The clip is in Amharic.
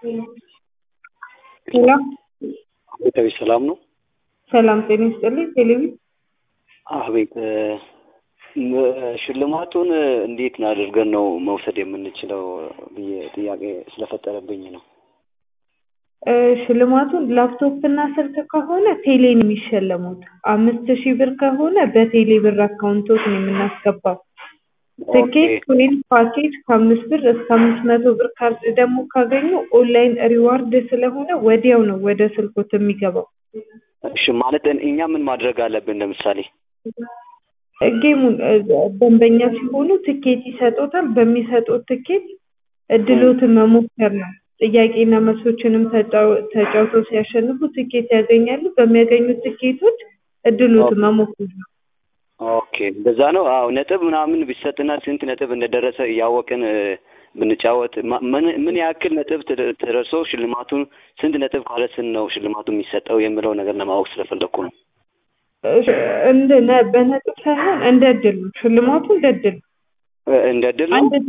ሄሎ ቤተሰብ ሰላም ነው? ሰላም ጤና ይስጥልኝ። ቴሌቪ አቤት ሽልማቱን እንዴት አድርገን ነው መውሰድ የምንችለው ብዬ ጥያቄ ስለፈጠረብኝ ነው። እ ሽልማቱን ላፕቶፕ እና ስልክ ከሆነ ቴሌ ነው የሚሸለሙት። አምስት ሺህ ብር ከሆነ በቴሌ ብር አካውንቶት ነው የምናስገባው። ትኬት ወይም ፓኬጅ ከአምስት ብር እስከ አምስት መቶ ብር ካርድ ደግሞ ካገኙ ኦንላይን ሪዋርድ ስለሆነ ወዲያው ነው ወደ ስልኮት የሚገባው። እሺ ማለት እኛ ምን ማድረግ አለብን? ለምሳሌ ጌሙን እ ደንበኛ ሲሆኑ ትኬት ይሰጦታል። በሚሰጡት ትኬት እድሎትን መሞከር ነው። ጥያቄና መልሶችንም ተጫው- ተጫውተው ሲያሸንፉ ትኬት ያገኛሉ። በሚያገኙት ትኬቶች እድሎትን መሞከር ነው። ኦኬ እንደዛ ነው። አዎ ነጥብ ምናምን ቢሰጥና ስንት ነጥብ እንደደረሰ እያወቅን እ ብንጫወት ማ- ምን ምን ያክል ነጥብ ተደ- ተደርሶ ሽልማቱን ስንት ነጥብ ካለ ስንት ነው ሽልማቱ የሚሰጠው የሚለው ነገር ለማወቅ ስለፈለኩ ነው። እሺ፣ እንደ ነ- በነጥብ ሳይሆን እንደ እድል ነው። ሽልማቱ እንደ እድል ነው። እ እንደ እድል ነው። አንድ